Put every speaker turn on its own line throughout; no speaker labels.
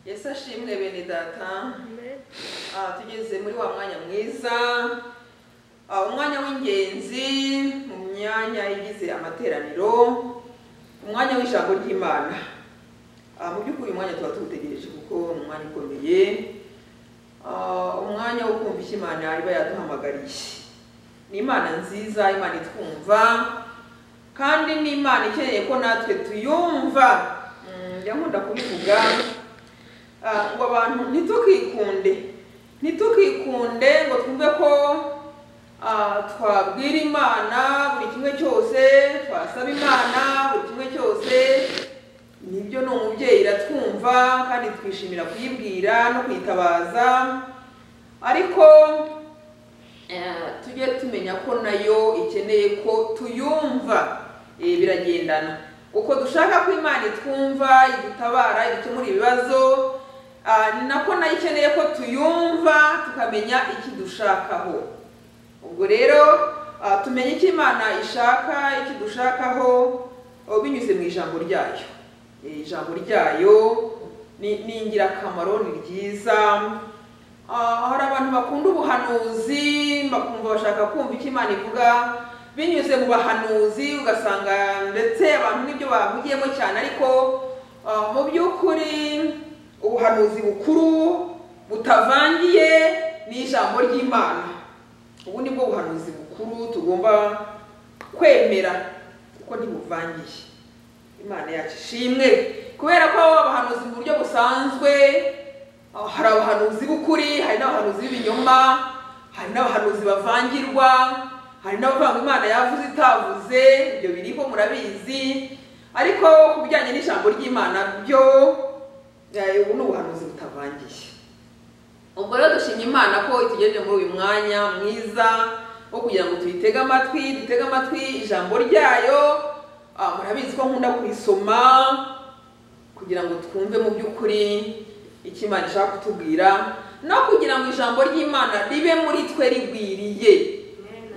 yesu ashimwe bene data
Amen.
Ah, tugeze muri wa mwanya mwiza ah, umwanya w'ingenzi mu myanya igize amateraniro umwanya w'ijambo ry'imana Ah, mu by'ukuri uyu mwanya tuba tuwutegereje kuko ni umwanya ukomeye Ah, umwanya wo kumva icyo imana iba yaduhamagariye ni imana nziza imana itwumva kandi ni imana ikeneye ko natwe tuyumva Mm, njya nkunda kubivuga Ah, ngo abantu ntitukikunde ntitukikunde ngo twumve ko ah, twabwira imana buri kimwe cyose twasaba imana buri kimwe cyose nibyo ni umubyeyi iratwumva kandi twishimira kuyibwira no kuyitabaza ariko eh, tujye tumenya ko nayo ikeneye ko tuyumva Eh, biragendana uko dushaka ko imana itwumva idutabara idukemura ibibazo ah, ni nako nayo ikeneye ko tuyumva tukamenya ikidushakaho ubwo rero ah, tumenye icyo imana ishaka ikidushakaho oh, binyuze mu ijambo ryayo Eh, ijambo ryayo ni ni ingirakamaro ni ryiza Ah, hari abantu bakunda ubuhanuzi bakumva bashaka kumva icyo imana ivuga binyuze mu bahanuzi ugasanga ndetse abantu n'ibyo bavugiyemo cyane ariko ah, mu by'ukuri ubuhanuzi bukuru butavangiye n'ijambo ry'imana ubu ni bwo buhanuzi bukuru tugomba kwemera kuko ntibuvangiye imana yacu ishimwe kubera ko abahanuzi mu buryo busanzwe ah, hari abahanuzi b'ukuri hari n'abahanuzi b'ibinyoma hari n'abahanuzi bavangirwa hari n'abavanga imana yavuze itavuze ibyo biriho murabizi ariko ku bijyanye n'ijambo ry'imana byo eh, ubu ni ubuhanuzi butavangiye ubwo rero dushimye imana ko itugejeje muri uyu mwanya mwiza wo kugira ngo tuyitege amatwi dutege amatwi ijambo ryayo Ah, murabizi ko nkunda kurisoma kugira ngo twumve mu by'ukuri icyo imana ishaka kutubwira no kugira ngo ijambo ry'imana ribe muri twe rigwiriye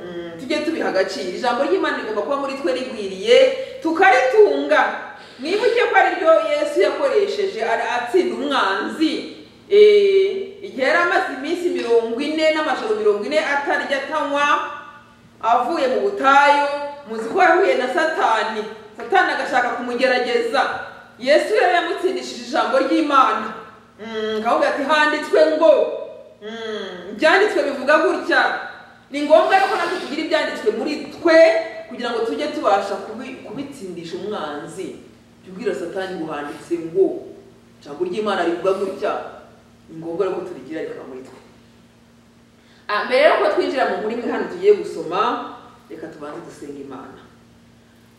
Mm, tujye tubiha agaciro ijambo ry'imana rigomba kuba muri twe rigwiriye tukaritunga mwibuke ko ari ryo yesu yakoresheje ara- atsinda umwanzi Eh, igihe yari amaze iminsi mirongo ine n'amajoro mirongo ine atarya atanywa avuye mu butayu muzi ko yahuye na satani satani agashaka kumugerageza yesu yari yamutsindishije ijambo ry'imana Mm, akavuga ati handitswe ngo Mm, ibyanditswe bivuga gutya ni ngombwa yuko natwe tugira ibyanditswe muri twe kugira ngo tujye tubasha kubi- kubitsindisha umwanzi tubwira satani ngo handitse ngo ijambo ry'imana rivuga gutya ni ngombwa yuko turigira rikaba muri twe Ah, mbere yuko twinjira mu nkuru imwe hano tugiye gusoma reka tubanze dusenga imana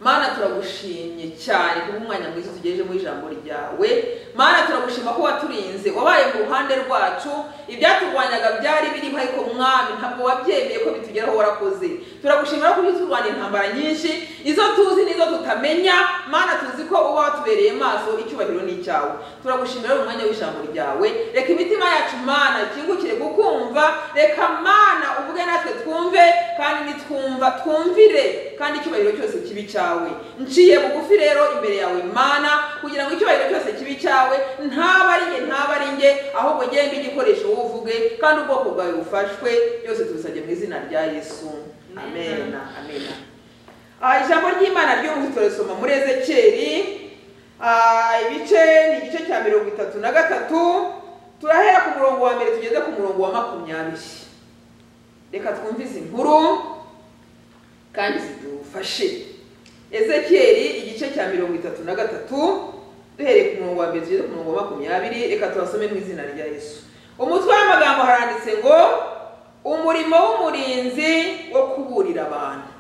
mana turagushimye cyane kuba umwanya mwiza tugejeje mu ijambo ryawe mana turagushima ko waturinze wabaye mu ruhande rwacu ibyaturwanyaga byari biriho ariko mwami ntabwo wabyemeye ko bitugeraho warakoze turagushimira ko turwanya intambara nyinshi izo tuzi n'izo tutamenya mana tuzi ko uba watubereye maso icyubahiro ni icyawe turagushimira rero umwanya w'ijambo ryawe reka imitima yacu mana ikingukire kukumva reka mana uvuge natwe twumve kandi nitwumva twumvire kandi icyubahiro cyose kibi cyawe nciye bugufi rero imbere yawe mana kugira ngo icyubahiro cyose kibi cyawe ntaba ari nge ntaba ari nge ahubwo ngende igikoresho wuvuge kandi ubwoko bwawe bufashwe byose tubisabye mu izina rya yesu amen amen Ah, ijambo ry'imana ry'ubu turasoma muri ezekeri Ah, ibice ni igice cya mirongo itatu na gatatu turahera ku murongo wa mbere tugeze ku murongo wa makumyabiri reka twumve izi nkuru kandi zidufashe ezekeri igice cya mirongo itatu na gatatu duhereye ku murongo wa mbere tugeze ku murongo wa makumyabiri reka tubasome mu izina rya yesu umutwe w'amagambo haranditse ngo umurimo w'umurinzi wo kuburira abantu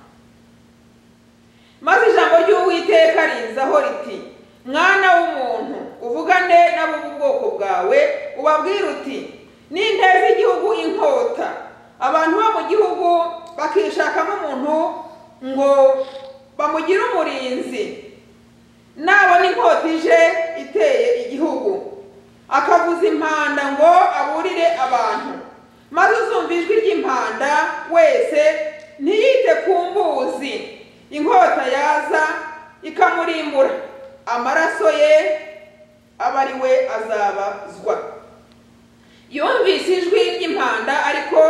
maze ijambo ry'uwiteka rinzaho riti mwana w'umuntu uvugane n'abo mu bwoko bwawe ubabwire uti ninteza igihugu inkota abantu bo mu gihugu bakishakamo umuntu ngo bamugire umurinzi nabona inkota ije iteye igihugu akavuza impanda ngo aburire abantu maze uzumva ijwi ry'impanda wese ntiyite ku mbuzi inkota yaza ikamurimbura amaraso ye abe ari we azabazwa yumvise ijwi ry'impanda ariko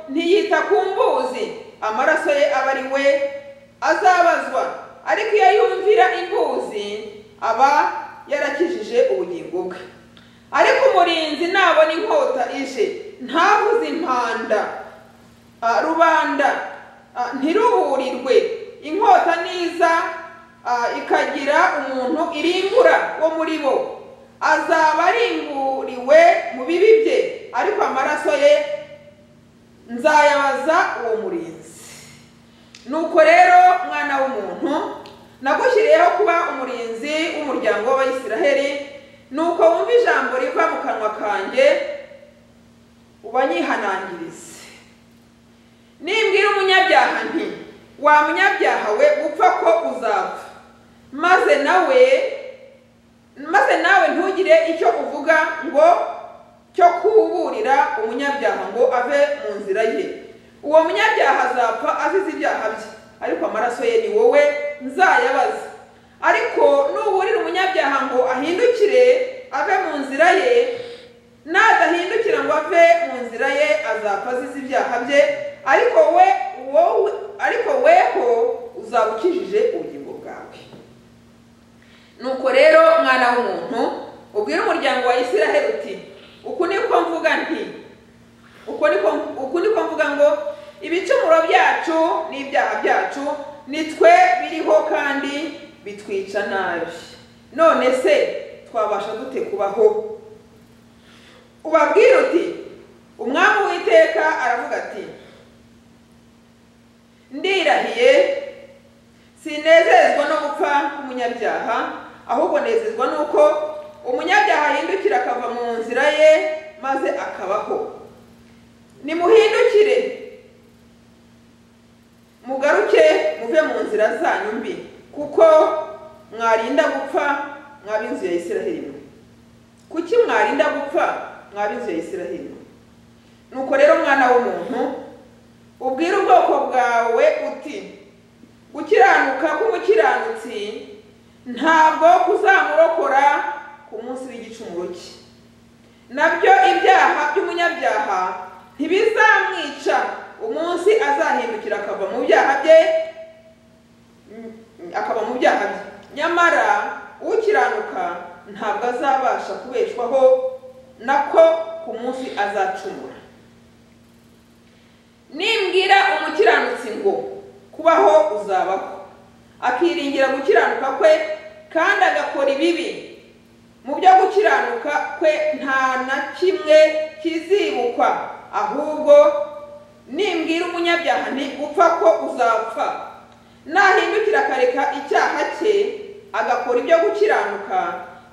ntiyita ku mbuzi amaraso ye abe ari we azabazwa ariko iyo yumvira imbuzi aba yarakijije ubugingo bwe ariko umurinzi nabona inkota ije ntavuze impanda Ah, rubanda ah, ntiruhurirwe inkota niza ah, ikagira umuntu irimbura wo muri bo azaba arimburiwe mu bibi bye ariko amaraso ye nzayabaza uwo murinzi nuko rero mwana w'umuntu nagushyiriyeho kuba umurinzi w'umuryango w'abayisiraheli nuko wumva ijambo riva mu kanwa kanjye ubanyihanangirize nimbwira umunyabyaha nti wa munyabyaha we upfa ko uzapfa maze nawe maze nawe ntugire icyo uvuga ngo cyo kuburira umunyabyaha ngo ave mu nzira ye uwo munyabyaha azapfa azize ibyaha bye ariko amaraso ye ni wowe nzayabaza ariko nuburira umunyabyaha ngo ahindukire ave mu nzira ye nadahindukira ngo ave mu nzira ye azapfa azize ibyaha bye ariko we wowe ariko weho uzaba ukijije ubugingo bwawe nuko rero mwana w'umuntu ubwire umuryango wa isiraheli uti uku niko mvuga nti uku niko uku niko mvuga ngo ibicumuro byacu n'ibyaha byacu ni twe biriho kandi bitwica nabi none se twabasha dute kubaho ubabwire uti umwami w'iteka aravuga ati ndirahiye sinezezwa no gupfa k'umunyabyaha ahubwo nezezwa n'uko umunyabyaha ahindukira akava mu nzira ye maze akabaho nimuhindukire mugaruke muve mu nzira zanyu mbi kuko mwarinda gupfa mwab'inzu ya isiraheli mwe kuki mwarinda gupfa mwab'inzu ya isiraheli mwe nuko rero mwana w'umuntu ubwire ubwoko bwawe uti gukiranuka k'umukiranutsi ntabwo kuzamurokora ku munsi w'igicumuro cye nabyo ibyaha by'umunyabyaha ntibizamwica umunsi azahindukira akava mu byaha bye mm, akava mu byaha bye nyamara ukiranuka ntabwo azabasha kubeshwaho nako ku munsi azacumura nimbwira umukiranutsi ngo kubaho uzabaho akiringira gukiranuka kwe kandi agakora ibibi mu byo gukiranuka kwe nta na kimwe kizibukwa ahubwo nimbwira umunyabyaha nti upfa ko uzapfa nahindukira akareka icyaha cye agakora ibyo gukiranuka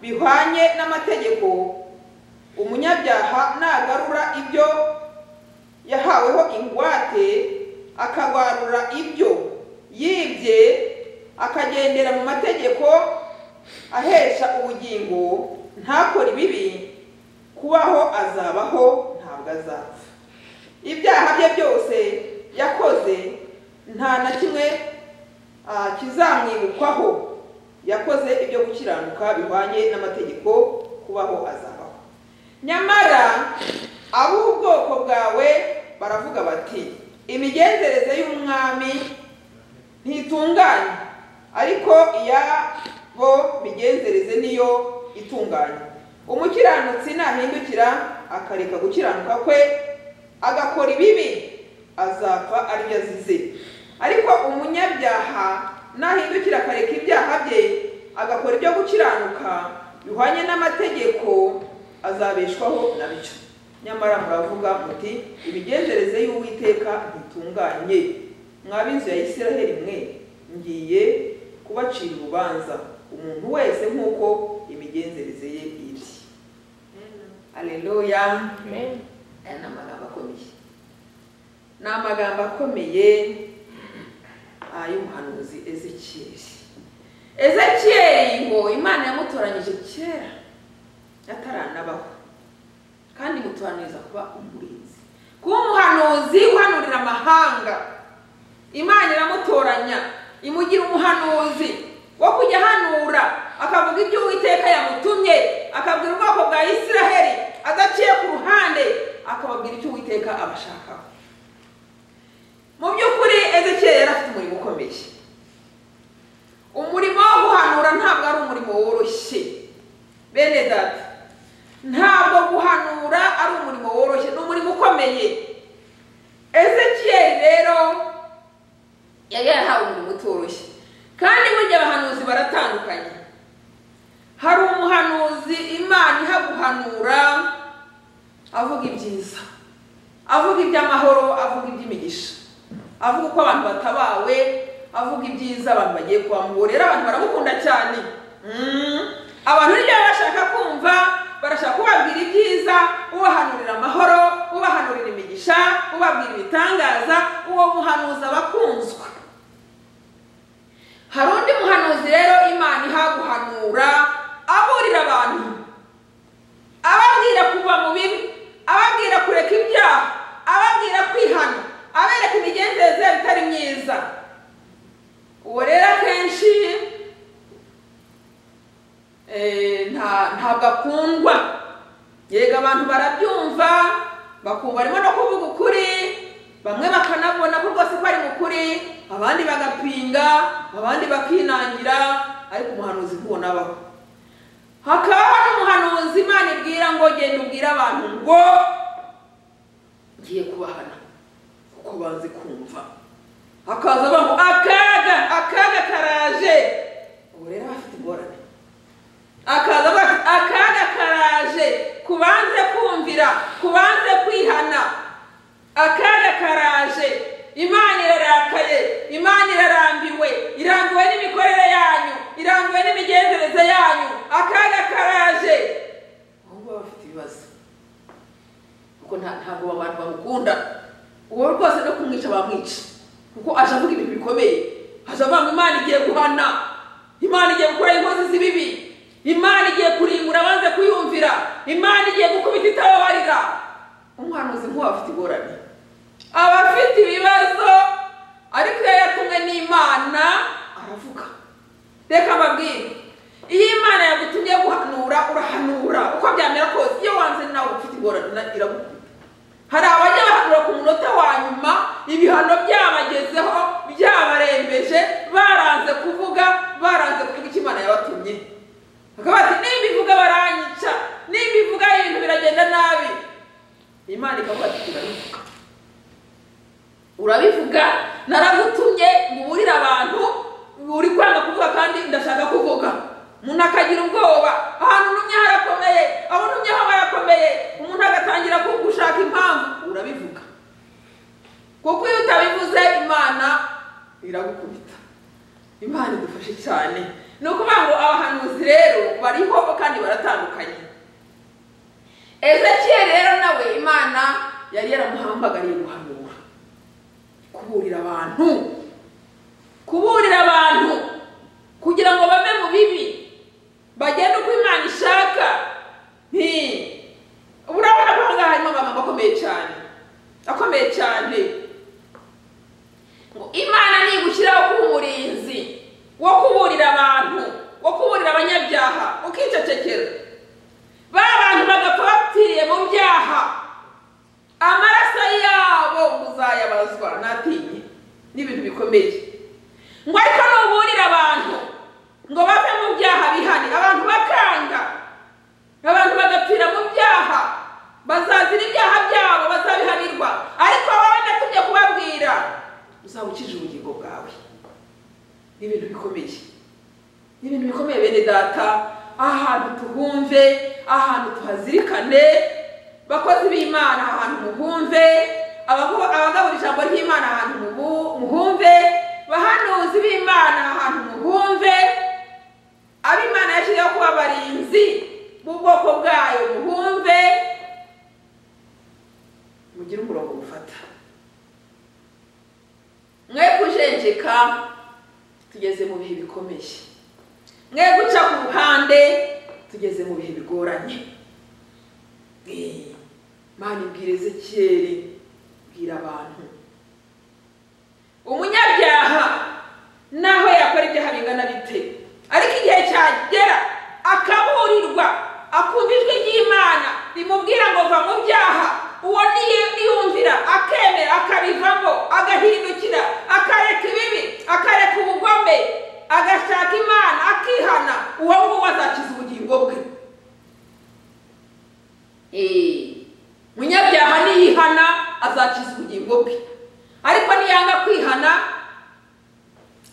bihwanye n'amategeko umunyabyaha nagarura ibyo yahaweho ingwate akagarura ibyo yibye akagendera mu mategeko ahesha ubugingo ntakore ibibi kubaho azabaho ntabwo azapfa ibyaha bye byose yakoze nta na kimwe ah, kizamwibukwaho yakoze ibyo gukiranuka bihwanye n'amategeko kubaho azabaho nyamara ab'ubwoko bwawe baravuga bati imigenzereze y'umwami ntitunganye ariko iyabo migenzereze niyo itunganye umukiranutsi nahindukira akareka gukiranuka kwe agakora ibibi azapfa aribyo azize ariko umunyabyaha nahindukira akareka ibyaha bye agakora ibyo gukiranuka bihwanye n'amategeko azabeshwaho na byo nyamara muravuga muti imigenzereze y'uwiteka ntitunganye mwab'inzu ya isiraheli mwe ngiye kubacira urubanza umuntu wese nk'uko imigenzereze ye iri aleluya
Amen.
aya ni amagambo akomeye ni amagambo akomeye ay'umuhanuzi ezekiyeli ezekiyeli ngo imana yamutoranyije kera ataranabaho kandi muturaniriza kuba umurinzi kuba umuhanuzi uhanurira amahanga imana iramutoranya imugira umuhanuzi wo kujya ahanura akavuga ibyo uwiteka yamutumye akabwira ubwoko bwa isiraheli adaciye ku ruhande akababwira icyo uwiteka abashakaho mu by'ukuri ezekiyeli yari afite umurimo ukomeye umurimo wo guhanura ntabwo ari umurimo woroshye bene data ntabwo guhanura ari umurimo woroshye ni umurimo ukomeye ezekiyeli rero yari yarahawe umurimo utoroshye kandi burya abahanuzi baratandukanye hari umuhanuzi imana ihaguhanura avuga ibyiza avuga iby'amahoro avuga iby'imigisha avuga uko abantu batabawe avuga ibyiza abantu bagiye kwa rero abantu baramukunda cyane Mm. abantu rero iyo bashaka kumva barashaka kubabwira ibyiza ubahanurira amahoro ubahanurira imigisha ubabwira ibitangaza uwo muhanuzi aba akunzwe hari undi muhanuzi rero imana ihaguhanura aburira abantu ababwira kuva mu bibi ababwira kureka ibyaha ababwira kwihana abereka imigenzereze yabo itari myiza uwo rero akenshi eh, nta- ntabwo akundwa yego abantu barabyumva bakumva arimo no kuvuga ukuri bamwe bakanabona ko rwose ko ari mu kuri abandi bagapinga abandi bakinangira ariko umuhanuzi nk'uwo nabaho hakabaho n'umuhanuzi imana ibwira ngo genda ubwire abantu ngo ngiye kubahana kuko banze kumva hakaza abantu akaga akaga karaje ubu rero bafite ingorane akaza avuga ati, akaga karaje kubanze kumvira kubanze kwihana akaga karaje imana irarakaye imana irarambiwe irambiwe n'imikorere yanyu irambiwe n'imigenzereze yanyu akaga karaje ubu ngubu bafite ibibazo kuko nta- ntabwo abo bantu bamukunda uwo rwose no kumwica bamwica kuko aje avuga ibintu bikomeye aje avuga ngo imana igiye guhana imana igiye gukora inkozi z'ibibi imana igiye kurimbura abanze kuyumvira imana igiye gukubita itababarira umuhanuzi nk'uwo afite ingorane aba afite ibibazo ariko iyo yatumwe n'imana aravuga reka mbabwire iyo imana yagutumye guhanura urahanura uko byamera kose iyo wanze nawe ufite ingorane na- iragukunda hari abajya bahanura ku munota wa nyuma ibihano byabagezeho byabarembeje baranze kuvuga baranze kuvuga icyo imana yabatumye bakaba bati nimbivuga baranyica nimbivuga ibintu biragenda nabi imana ikavuga ati turabivuga urabivuga naragutumye muburire abantu uri kwanga kuvuga kandi ndashaka kuvuga umuntu akagira ubwoba ahantu unumye harakomeye aho unumye ho harakomeye umuntu agatangira ku- gushaka impamvu urabivuga kuko iyo utabivuze imana iragukubita imana idufashe cyane ni ukuvuga ngo abahanuzi rero bariho kandi baratandukanye ezekiyeli rero nawe imana yari yaramuhambagariye guhanura kuburira abantu kuburira abantu kugira ngo bave mu bibi bagende uko imana ishaka nti urabona ko ahangaha harimo amagambo akomeye cyane akomeye cyane ngo imana nigushyiraho kuba umurinzi wo kuburira abantu wo kuburira abanyabyaha ukicecekera ba bantu bagapfa bapfiriye mu byaha amaraso yabo muzayabazwa natinye n'ibintu bikomeye ngo ariko nuburira abantu ngo bave mu byaha bihane abantu bakanga abantu bagapfira mu byaha bazazira ibyaha byabo bazabihanirwa ariko wowe natumye kubabwira uzaba ukije ubugingo bwawe n'ibintu bikomeye n'ibintu bikomeye bene data ahantu tuhumve ahantu tuhazirikane bakozi b'imana ahantu muhumve abaho- abagabura ijambo ry'imana ahantu mubu- muhumve bahanuzi b'imana ahantu muhumve abo imana yashyiriyeho kuba abarinzi b'ubwoko bwayo muhumve mugire umurongo mufata mwe kujenjeka tugeze mu bihe bikomeye mwe guca ku ruhande tugeze mu bihe bigoranye Eh, mana ibwira ezekiyeli bwira abantu umunyabyaha naho yakora ibyaha bingana bite ariko igihe cyagera akaburirwa Eh, munyabyaha niyihana azakiza ubugingo bwe ariko niyanga kwihana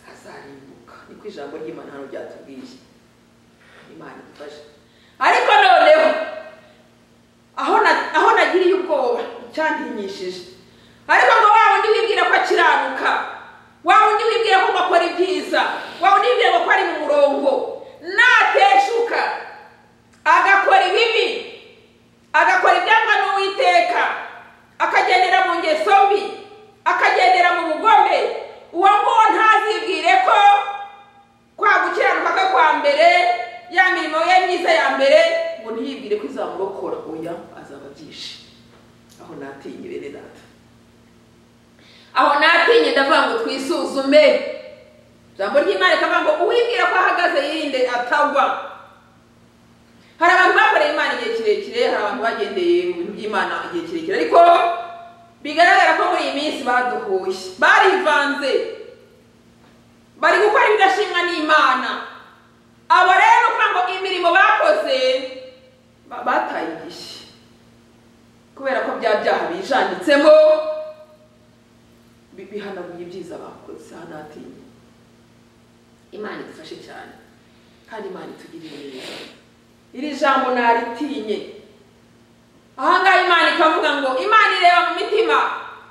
azarimbuka niko ijambo ry'imana hano ryatubwiye imana idufashe ariko noneho aho na- aho nagiriye ubwoba icyantinyishije ariko ngo wa wundi wibwira ko akiranuka wa wundi wibwira ko ngo akora ibyiza wa wundi wibwira ngo ko ari mu murongo nateshuka agakora ibibi agakora ibyangwa n'uwiteka akagendera mu ngeso mbi akagendera mu bugome uwo nguwo ntazibwire ko kwa gukiranuka kwe kwa mbere ya mirimo ye myiza ya mbere ngo ntiyibwire ko izamurokora oya azaba byinshi aho natinye bene data aho natinye ndavuga ngo twisuzume ijambo ry'imana rikavuga ngo uwibwira ko ahagaze yirinde atagwa hari abantu bakoreye imana igihe kirekire hari abantu bagendeye mu bintu by'imana igihe kirekire ariko bigaragara ko muri iyi minsi baduhuye barivanze bari gukora ibidashimwa n'imana abo rero ni ukuvuga ngo imirimo bakoze ba- bataye igihe kubera ko bya byaha bijanditsemo bi- bihanaguye ibyiza bakoze aha natinya imana idufashe cyane kandi imana itugirire neza iri jambo naritinye ahangaha imana ikavuga ngo imana ireba mu mitima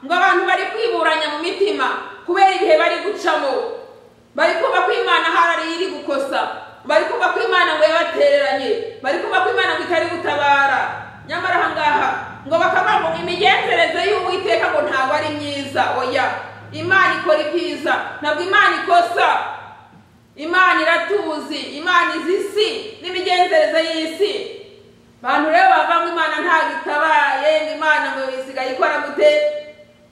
ngo abantu bari kwiburanya mu mitima kubera ibihe bari gucamo bari kumva ko imana hari iri gukosa bari kumva ko imana ngo yabatereranye bari kumva ko imana ngo itari gutabara nyamara ahangaha ngo bakavuga ngo imigenzereze y'uwiteka ngo ntabwo ari myiza oya imana ikora ibyiza ntabwo imana ikosa imana iratuzi imana izi isi n'imigenzereze y'isi abantu rero bavuga ngo imana ntabwo itabaye ngo imana ngo isigaye ikora gute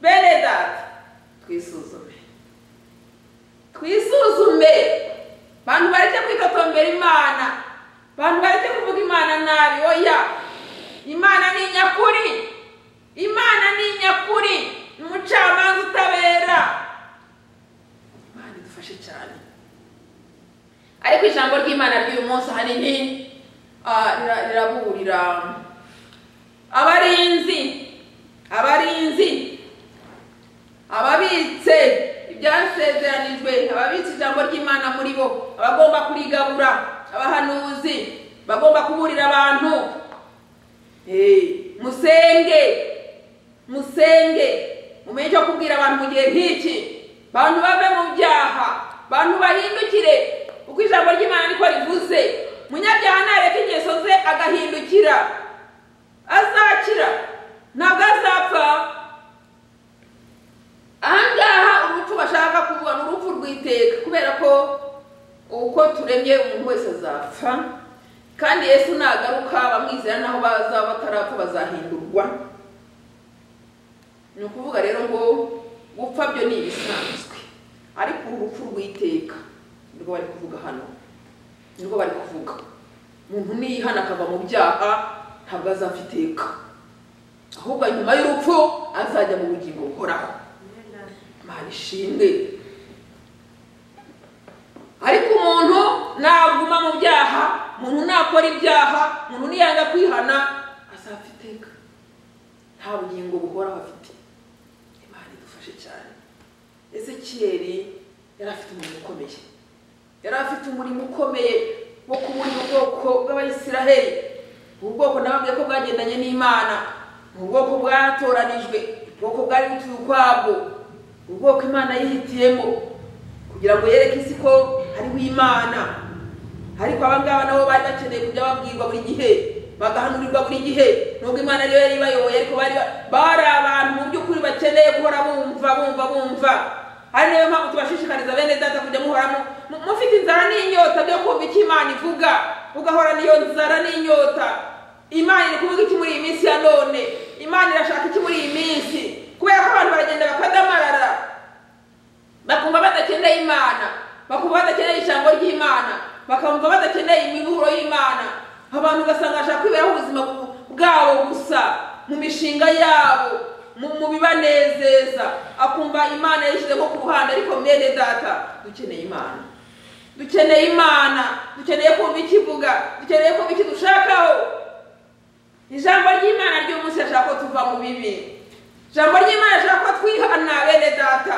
bene data twisuzume twisuzume abantu bareke kwitotombera imana abantu bareke kuvuga imana nabi oya imana ni nyakuri imana ni nyakuri ni umucamanza utabera imana idufashe cyane ariko ijambo ry'imana ry'uyu munsi ahanini ah, rira- riraburira abarinzi abarinzi ababitse ibyasezeranijwe ababitse ijambo ry'imana muri bo abagomba kurigabura abahanuzi bagomba kuburira abantu Eh, musenge musenge mumenye icyo kubwira abantu mu gihe nk'iki abantu bave mu byaha abantu bahindukire uko ijambo ry'imana niko rivuze munyabyaha nareka ingeso ze agahindukira azakira ntabwo azapfa ahangaha urupfu bashaka kuvuga ni urupfu rw'iteka kubera ko uko turemye umuntu wese azapfa kandi yesu nagaruka bamwizera naho bazaba batarapfa bazahindurwa ni ukuvuga rero ngo gupfa byo ni ibisanzwe ariko uru rupfu rw'iteka nirwo bari kuvuga hano nirwo bari kuvuga umuntu niyihana akava mu byaha ntabwo azapfa iteka ahubwo nyuma y'urupfu azajya mu bugingo buhoraho imana ishimwe ariko umuntu naguma mu byaha umuntu nakora ibyaha umuntu niyanga kwihana azapfa iteka nta bugingo buhoraho afite imana idufashe cyane ezekiyeli yari afite umurimo ukomeye yari afite umurimo ukomeye wo kuburira ubwoko bw'abayisiraheli ubu bwoko nababwiye ko bwagendanye n'imana ni ubwoko bwatoranijwe ubwoko bwari butuye ukwabwo ubwoko imana yihitiyemo kugira ngo yereke isi ko hariho imana ariko aba ngaba nabo bari bakeneye kujya babwirwa buri gihe bagahanurirwa buri gihe nubwo imana ariyo yari ibayoboye ariko bari ba- bari abantu mu by'ukuri bakeneye guhora bumva bumva bumva ari nayo mpamvu tubashishikariza bene data kujya muhoramo mu- mufite inzara n'inyota byo kumva icyo imana ivuga ugahorana iyo nzara n'inyota imana iri kuvuga iki muri iyi minsi ya none imana irashaka iki muri iyi minsi kubera ko abantu baragenda bakadamarara bakumva badakeneye imana bakumva badakeneye ijambo ry'imana bakumva badakeneye imiburo y'imana abantu ugasanga bashaka kwiberaho ubuzima bu- bwabo gusa mu mishinga yabo mu mu bibanezeza akumva imana yishyizeho ku ruhande ariko mwene data dukeneye imana dukeneye imana dukeneye kumva ikivuga dukeneye kumva ikidushakaho ijambo ry'imana kuva mu bibi ijambo ry'imana rishaka ko twihana bene data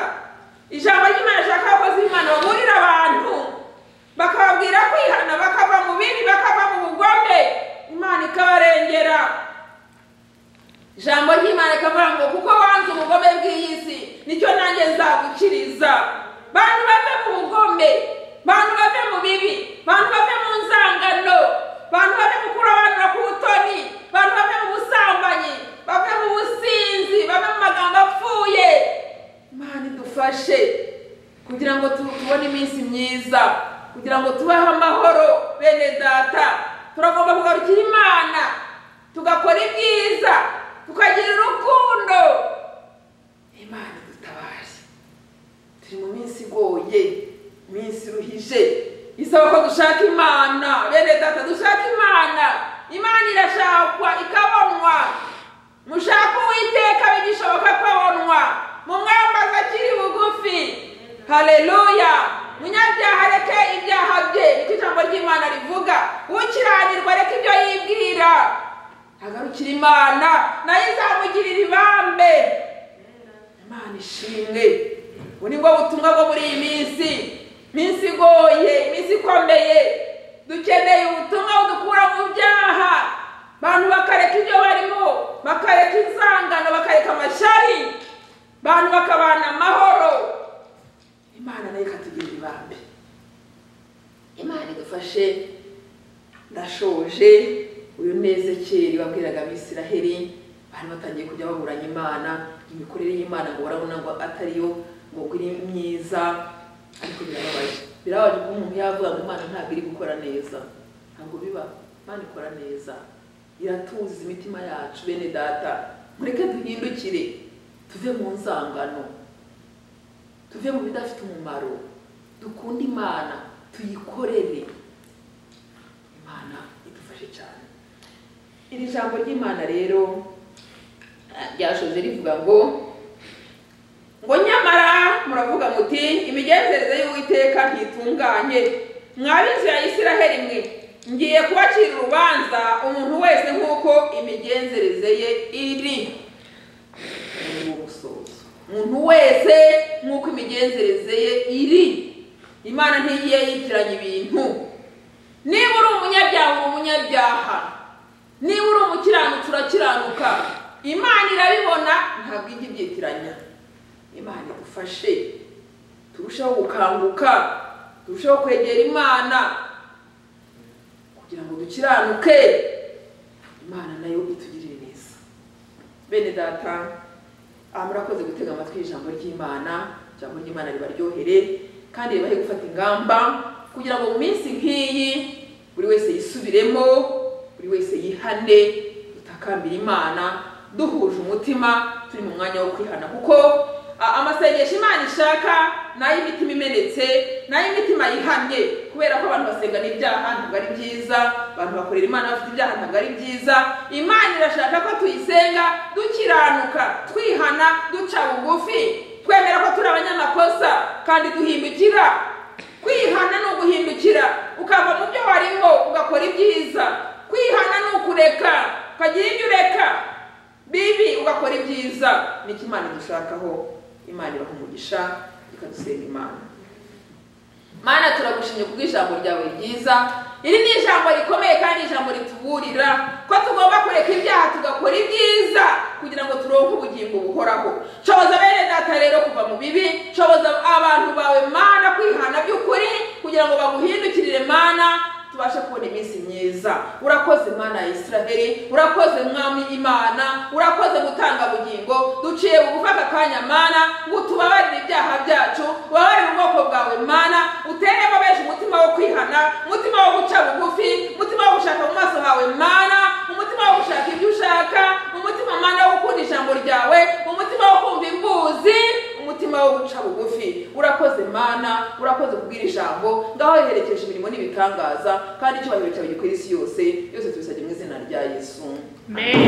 ijambo ry'imana rishaka abakozi b'imana baburira abantu bakababwira kwihana bakava mu bibi bakava mu bugome imana ikabarengera ijambo ry'imana rikavuga ngo kuko wanze ubugome bw'iyi si nicyo nanjye nzagukiriza bantu bave mu bugome bantu bave mu bibi bantu bave mu nzangano bantu bave mu kurobanura k'ubutoni bantu bave mu busambanyi bave mu businzi bave mu magambo apfuye imana idufashe kugira ngo tu- tubone iminsi myiza kugira ngo tubeho amahoro bene data turagomba kugarukira imana tugakora ibyiza tukagira urukundo imana idutabare turi mu minsi igoye iminsi iruhije isaba ko dushaka imana bene data dushaka imana imana irashakwa ikabonwa mushaka uwiteka bigishoboka ko abonwa mumwambaza akiri bugufi haleluya munyabyaha areke ibyaha bye niko ijambo ry'imana rivuga ukiranirwa areke ibyo yibwira agarukira imana nayo izamugirira ibambe imana ishimwe ubu ni bwo butumwa bwo muri iyi minsi iminsi igoye iminsi ikomeye dukeneye ubutumwa budukura mu byaha abantu bakareka ibyo barimo bakareka inzangano bakareka amashyari abantu bakabana amahoro imana nayo ikatugirira ibambe imana idufashe ndashoje uyu neza kera wabwiraga abisiraheli bari batangiye kujya baburanya imana imikorere y'imana ngo barabona ngo atariyo ngo iri myiza ariko birababaje birababaje kuba umuntu yavuga ngo imana ntabwo iri gukora neza ntabwo biba imana ikora neza iratuza imitima yacu bene data mureke duhindukire tuve mu nzangano tuve mu bidafite umumaro dukunde imana tuyikorere imana idufashe cyane iri jambo ry'imana rero eh, ryashoje rivuga ngo ngo nyamara muravuga muti imigenzereze y'uwiteka ntitunganye mwa b'inzu ya isiraheli mwe ngiye kubacira urubanza umuntu wese nk'uko imigenzereze ye iri ni umusozo umuntu wese nk'uko imigenzereze ye iri imana ntigiye yitiranya ibintu niba uri umunyabyaha uba umunyabyaha niba uri umukiranutsi urakiranuka imana irabibona ntabwo ijya ibyitiranya imana idufashe turusheho gukanguka turusheho kwegera imana kugira ngo dukiranuke imana nayo itugirire neza bene data aha murakoze gutega amatwi ijambo ry'imana ijambo ry'imana ribaryohere kandi ribahe gufata ingamba kugira ngo mu minsi nk'iyi buri wese yisubiremo buri wese yihane dutakambira imana duhuje umutima turi mu mwanya wo kwihana kuko a- amasengesho imana ishaka ni ay'imitima imenetse ni ay'imitima yihamye kubera ko abantu basenga n'ibyaha ntabwo ari byiza abantu bakorera imana bafite ibyaha ntabwo ari byiza imana irashaka ko tuyisenga dukiranuka twihana duca bugufi twemera ko turi abanyamakosa kandi duhindukira kwihana ni uguhindukira ukava mu byo warimo ugakora ibyiza kwihana ni ukureka ukagira ibyo ureka bibi ugakora ibyiza nicyo imana idushakaho imana ibaha umugisha ikadusenga imana mana turagushimye kubwo ijambo ryawe ryiza iri ni ijambo rikomeye kandi ijambo rituburira ko tugomba kureka ibyaha tugakora ibyiza kugira ngo turonke ubugingo buhoraho shoboza bene data rero kuva mu bibi shoboza abantu bawe mana kwihana by'ukuri kugira ngo baguhindukirire mana tubashe kubona iminsi myiza urakoze mana ya isiraheli urakoze mwami imana urakoze gutanga bugingo duciye bugufata akanya mana ngo utubabarire ibyaha byacu ubabarire ubwoko bwawe mana uteremo benshi umutima wo kwihana umutima wo guca bugufi umutima wo gushaka mu maso hawe mana umutima wo gushaka ibyo ushaka umutima mana wo gukunda ijambo ryawe umutima wo kumva imbuzi umutima wo guca bugufi urakoze mana urakoze kubwira ijambo ngaho riherekeje imirimo n'ibitangaza kandi icyubahiro cyawe gikwira isi yose yose tubisabye mu izina rya yesu
Amen.